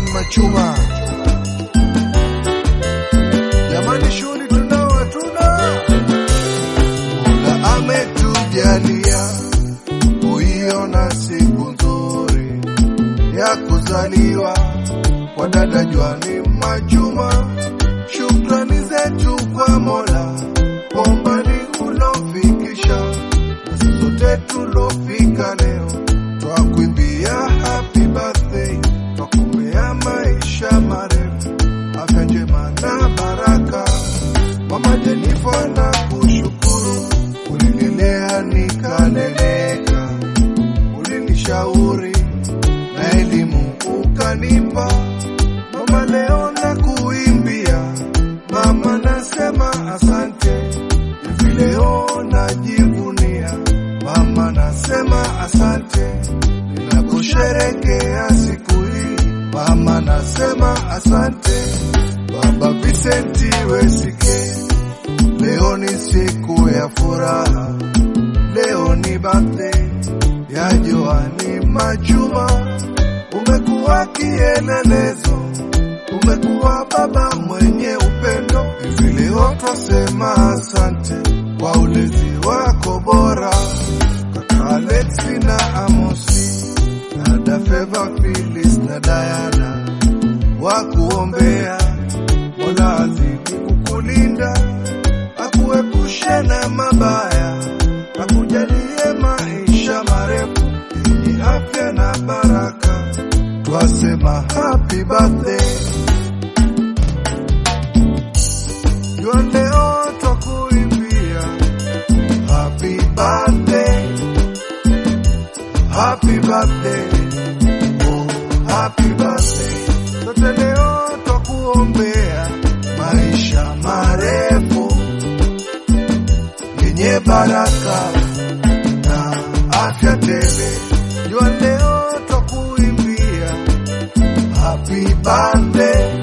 Joan Machuma. Jamani, shughuli tunao hatuna, Mola ametujalia kuiona siku nzuri ya kuzaliwa kwa dada Joan Machuma. Shukrani zetu kwa Mola kwa umbali ulofikisha, na sote tulofika leo twakuimbia happy birthday, twakumbea maisha marefu, afya njema na baraka. Mama Jenifa na kushukuru, ulinilea nikaleleka, ulinishauri na elimu ukanipa. Mama leo na kuimbia, mama nasema asante, hivi leo najivunia, mama nasema asante, ninaposherekea siku hii, mama nasema asante. Baba Vicenti Wesike, leo ni siku ya furaha, leo ni birthday ya Joani Majuma. Umekuwa kielelezo, umekuwa baba mwenye upendo. Hivi leo twasema asante kwa ulezi wako bora, kaka Alexi na Amosi, dada Feva, Phyllis na Diana wakuombea Mola azidi kukulinda, akuepushe na mabaya, akujalie maisha marefu yenye afya na baraka. Twasema happy birthday Jua leo twakuimbia happy birthday, happy birthday, oh happy birthday. Sote leo twakuombea maisha marefu yenye baraka na afya tele. Jua leo twakuimbia happy birthday,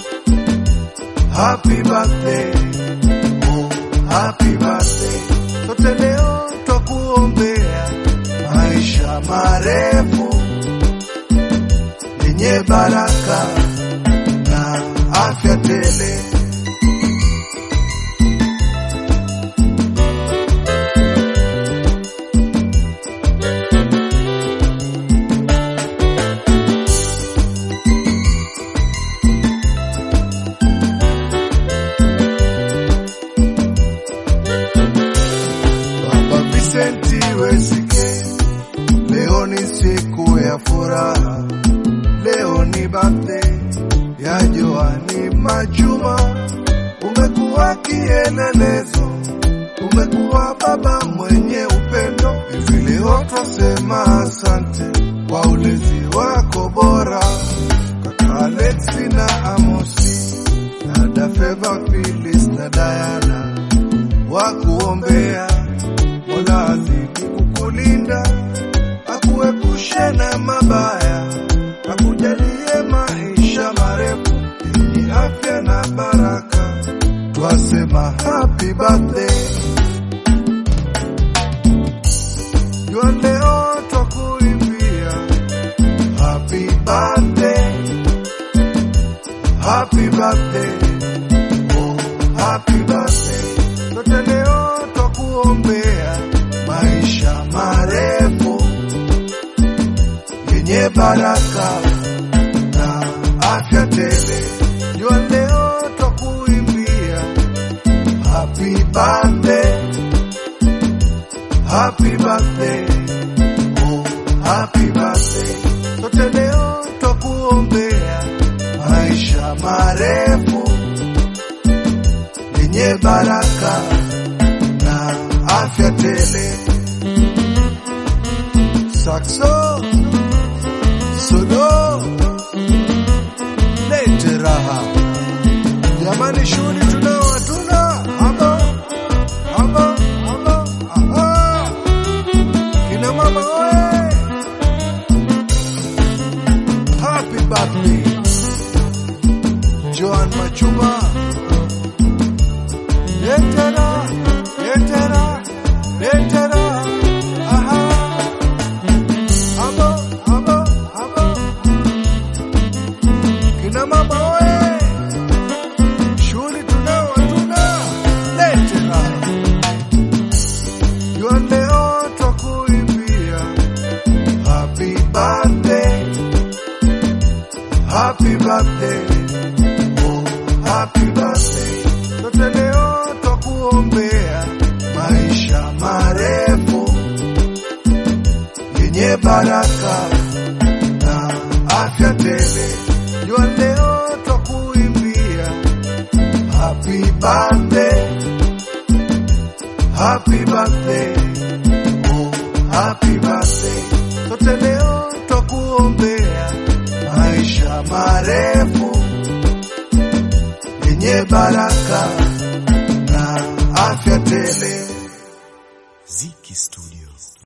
happy birthday, oh happy birthday. Sote leo twakuombea maisha marefu yenye baraka na afya tele. Baba Vicenti Wesike, leo ni siku ya furaha, leo ni birthday ya Joani Majuma. Umekuwa kielelezo, umekuwa baba mwenye upendo. Hivi leo twasema asante kwa ulezi wako bora, kaka Alexi na Amosi, dada Feva, Phyllis na Diana wakuombea Mola azidi kukulinda, akuepushe na mabaya, akujalie maisha marefu yenye afya na baraka. Twasema happy birthday. Jua leo twakuimbia happy birthday, happy birthday, oh happy birthday. Sote leo twakuombea maisha marefu yenye baraka na afya tele. Jua leo twakuimbia happy birthday, happy birthday, oh happy birthday. Sote leo twakuombea maisha marefu yenye baraka na afya tele. Saxo solo lete raha jamani, shughuli tunao hatuna haba haba haba aha. Kina mama oye, happy birthday Joan Machuma. Letera, letera, letera, aha. Abo, abo, abo. baraka na afya tele. Jua leo twakuimbia happy birthday, happy birthday, oh happy birthday. Sote leo twakuombea maisha marefu yenye baraka na afya tele. Ziki Studio.